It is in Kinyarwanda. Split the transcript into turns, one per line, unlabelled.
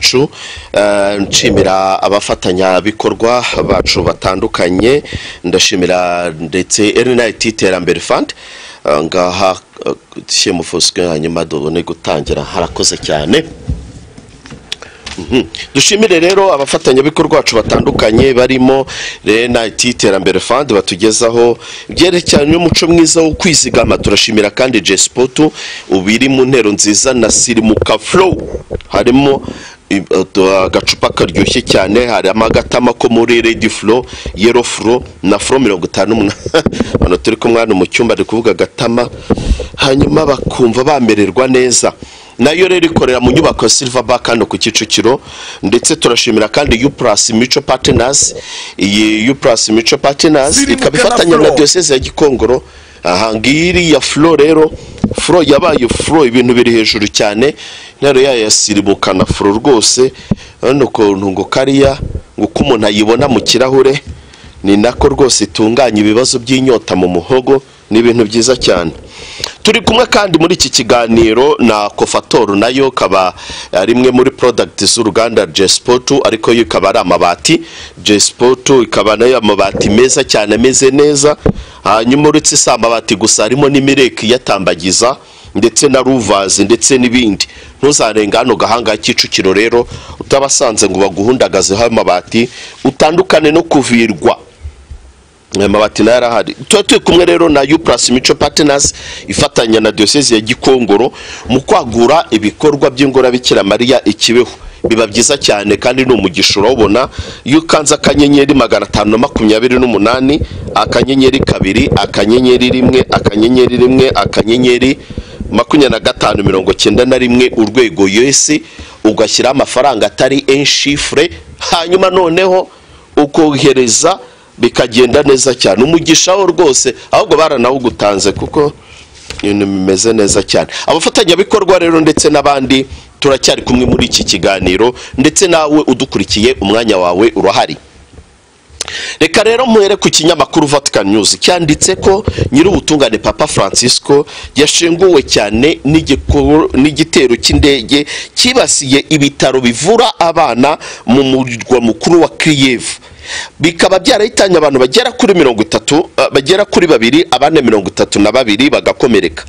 wacu nshimira abafatanyabikorwa bacu batandukanye ndashimira ndetse erinayiti terambere fandi ngaha shyemufosike hanyuma dubone gutangira harakoze cyane dushimire rero abafatanyabikorwa bacu batandukanye barimo renayiti terambere fandi batugezaho ibyerekeranye n'umuco mwiza wo kwizigama turashimira kandi jesipotu ubu iri mu ntero nziza na sirimuka forowu harimo agacupa karyoshye cyane harimo agatama ko muri redi furo yero furo na furo mirongo itanu umunani turi kumwana mu cyumba ari kuvuga agatama hanyuma bakumva bamererwa neza nayo rero ikorera mu nyubako ya silva baka hano ku kicukiro ndetse turashimira kandi yu purasi mico patinazi iyi yu purasi mico patinazi ikaba ifatanya na diyoseze ya gikongoro aha ngiyi iriya furo rero furo yabaye furo ibintu biri hejuru cyane intero yayo yasiribuka na furo rwose urabona ukuntu ngo kariya ngo uko umuntu ayibona mu kirahure ni nako rwose itunganya ibibazo by'inyota mu muhogo ni ibintu byiza cyane turi kumwe kandi muri iki kiganiro na kofatoru nayo ikaba ari imwe muri porodagiti z'uruganda jesipotu ariko yo ikaba ari amabati jesipotu ikaba nayo amabati meza cyane ameze neza hanyuma uretse si amabati gusa harimo n'imireki iyatambagiza ndetse na ruvazi ndetse n'ibindi ntuzarenga hano gahanga kicukiro rero utabasanze ngo baguhundagazeho amabati utandukane no kuvirwa amabati nayo arahari tuba turi kumwe rero na yu purasi mico patinazi ifatanya na diyoseze ya gikongoro mu kwagura ibikorwa by'ingorabikira mariya ikibeho biba byiza cyane kandi ni umugisha urawubona iyo ukanze akanyenyeri magana atanu na makumyabiri n'umunani akanyenyeri kabiri akanyenyeri rimwe akanyenyeri rimwe akanyenyeri makumyabiri na gatanu mirongo cyenda na rimwe urwego yesi ugashyiraho amafaranga atari enshifure hanyuma noneho ukohereza bikagenda neza cyane umugishaho rwose ahubwo baranawugutanze kuko ibintu bimeze neza cyane abafatanyabikorwa rero ndetse n'abandi turacyari kumwe muri iki kiganiro ndetse nawe udukurikiye umwanya wawe urahari reka rero muhere ku kinyamakuru vatican news cyanditse ko nyir'ubutungane papa francisco yashinguwe cyane n'igitero cy'indege cyibasiye ibitaro bivura abana mu murwa mukuru wa kiyevu bikaba byarahitanye abantu bagera kuri mirongo itatu bagera kuri babiri abandi mirongo itatu na babiri bagakomereka